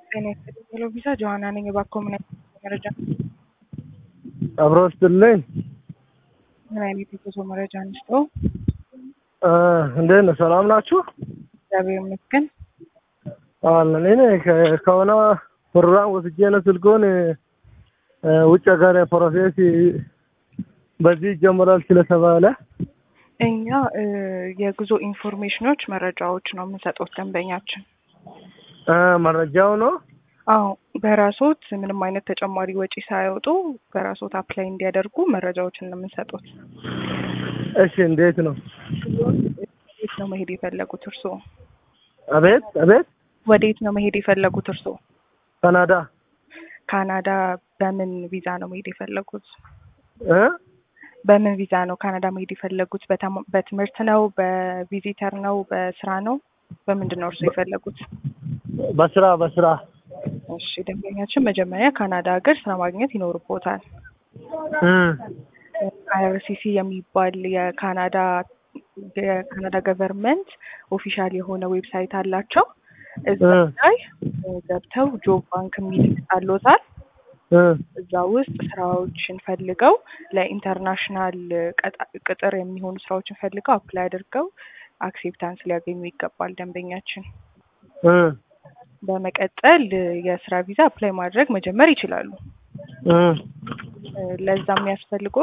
ጤና ይስጥልኝ ሄሎ ቪዛ ጆሀና ነኝ። እባክዎ ምን አይነት መረጃ አብሮ ስትልኝ ምን አይነት የጉዞ መረጃ እንስጠው? እንዴት ነው? ሰላም ናችሁ? እግዚአብሔር ይመስገን። አለን እኔ ከ- ከሆነ ፕሮግራም ወስጄ ነው ስልኩን ውጭ ሀገር ፕሮሴስ በዚህ ይጀምራል ስለተባለ እኛ እ የጉዞ ኢንፎርሜሽኖች መረጃዎች ነው የምንሰጡት ደንበኛችን። እ መረጃው ነው አዎ በራሶት ምንም አይነት ተጨማሪ ወጪ ሳያወጡ በራሶት አፕላይ እንዲያደርጉ መረጃዎችን ነው የምንሰጡት። እሺ እንዴት ነው? ወዴት ነው መሄድ የፈለጉት እርስዎ? አቤት አቤት ወዴት ነው መሄድ የፈለጉት እርስዎ? ካናዳ ካናዳ በምን ቪዛ ነው መሄድ የፈለጉት? እ በምን ቪዛ ነው ካናዳ መሄድ የፈለጉት? በተማ- በትምህርት ነው? በቪዚተር ነው? በስራ ነው? በምንድን ነው እርስዎ የፈለጉት? በስራ በስራ እሺ ደንበኛችን መጀመሪያ ካናዳ ሀገር ስራ ማግኘት ይኖርቦታል። እ አይአርሲሲ የሚባል የካናዳ የካናዳ ገቨርንመንት ኦፊሻል የሆነ ዌብሳይት አላቸው። እዛ እ ላይ ገብተው ጆብ ባንክ የሚል አሎታል። እ እዛ ውስጥ ስራዎችን ፈልገው ለኢንተርናሽናል ቀጣ- ቅጥር የሚሆኑ ስራዎችን ፈልገው አፕላይ አድርገው አክሴፕታንስ ሊያገኙ ይገባል ደንበኛችን። እ በመቀጠል የስራ ቪዛ አፕላይ ማድረግ መጀመር ይችላሉ። እ ለዛ የሚያስፈልገው